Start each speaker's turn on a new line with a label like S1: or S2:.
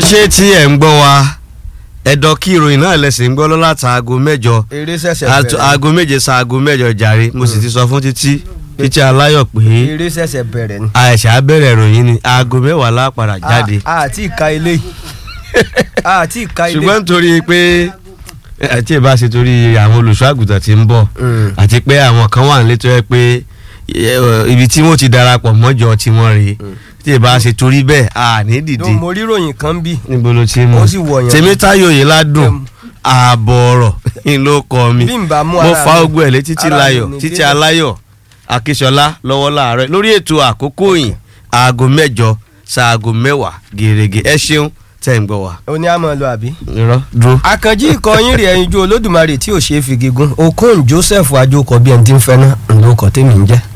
S1: ṣé tí ẹ̀ ń gbọ́ wa ẹ̀dọ̀ kí ìròyìn náà lẹ́sìn ń gbọ́ lọ́la ta aago mẹ́jọ
S2: eré ṣẹ̀ṣẹ̀
S1: Àt-
S2: bẹ̀rẹ̀
S1: aago méje sa aago mẹ́jọ jàre mo sì ti sọ fún títí títí aláyọ̀ pé
S2: eré ṣẹ̀ṣẹ̀ bẹ̀rẹ̀ ni.
S1: àìsà bẹ̀rẹ̀ ìròyìn ni aago mẹ́wàá lápadà jáde
S2: a àti ìka ilé yìí a àti ìka ilé
S1: ṣùgbọ́n nítorí pé àti ìbá ṣe torí àwọn olùṣọ́ àgùntàn tí ń bọ̀
S2: Mm.
S1: àti pé àwọn kan wà nílé tó yẹ pé eh, ibi tí wọ́n ti darapọ̀ mọ́jọ tí wọ́n rèé tí ìbá ṣe torí bẹ́ẹ̀ à ní dìde
S2: No, mo rí ròyìn kan bí
S1: níbo ló ti mú
S2: Ó sì wọ̀nyàn.
S1: tèmítáyò yìí ládùn
S2: Em.
S1: ààbọ̀ ọ̀rọ̀ ni ló kọ mi
S2: bí n bá mú
S1: mo
S2: ara
S1: fa
S2: mi-
S1: ogun ẹ̀ lé títí
S2: ara mi
S1: láyọ̀
S2: ní
S1: títí
S2: débẹ̀.
S1: aláyọ̀ akíṣọlá lọ́wọ́ láàárọ̀ lórí ètò àkókò yìí aago mẹ́jọ ṣaago mẹ́wàá gèrègè ẹ ṣeun tẹ̀ ń gbọ́ wa.
S2: o ní àmọ́ lọ àbí.
S1: irọ́ dúró.
S2: àkànjí ìkọyín rẹ̀ ẹyin ju olódùmarè tí ò ṣeé fi gígùn okun joseph ajókọ bí ẹni tí ń fẹ́ náà ló kọ́ tèmi ń jẹ́.